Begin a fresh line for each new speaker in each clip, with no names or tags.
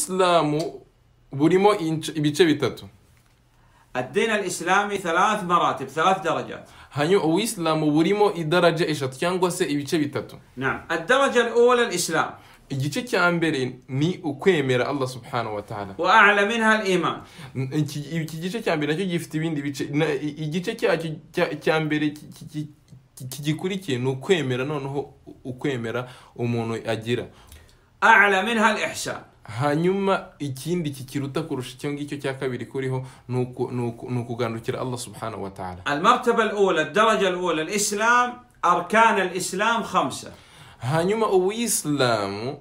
uyisilamu burimo ince- ibice bitatu
الدين الإسلامي ثلاث مراتب ثلاث درجات
hanyuma ubuyisilamu burimo idaraja eshatu cyangwa se ibice bitatu
نعم الدرجة الأولى الإسلام
igice cya mbere ni ukwemera allah subhanahu wa ta'ala
وأعلى منها الإيمان
iki iki gice cya mbere nacyo gifite ibindi bice na- i- igice cyacyo cya- cya mbere ki- ki- ki- ki- kigikurikiye ni ukwemera noneho u- ukwemera umuntu agira
أعلى منها الإحسان
hanyuma ikindi kikiruta kurusha icyo ngicyo cya kabiri kuriho ni uku- ni uku- ni ukugandukira allah subhanahu wa ta'ala
المرتبة الأولى الدرجة الأولى الإسلام أركان الإسلام خمسة
hanyuma ubuyisilamu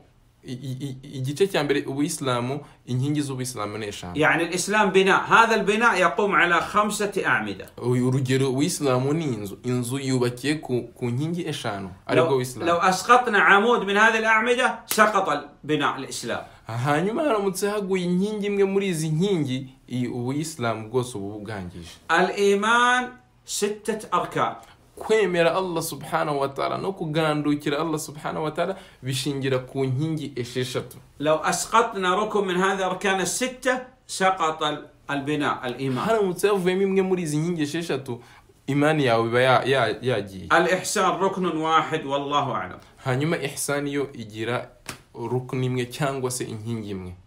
i- i- i- igice cya mbere ubuyisilamu inkingi z'ubuyisilamu ni eshanu
يعني الإسلام بناء هذا البناء يقوم على خمسة أعمدة
uyu urugero ubuyisilamu ni inzu inzu yubakiye ku, ku nkingi eshanu aribwo
لو,
ubuyisilamu
لو أسقطنا عمود من هذه الأعمدة سقط بناء الإسلام
hanyuma haramutse haguye inkingi imwe muri izi nkingi iyi ubuyisilamu bwose ubu bwangije
الإيمان ستة أركان
kwemera allah subhanahu wa ta'ala no kugandukira allah subhanahu wa ta'ala bishingira ku nkingi esheshatu
لو أسقطنا ركن من هذه الأركان الستة سقط ال- البناء الإيمان
haramutse havuyemo imwe muri izi nkingi esheshatu imani yawe iba ya- ya- yagiye
الإحسان ركن واحد والله أعلم
hanyuma ihsani yo igira rukuni imwe cyangwa se inkingi imwe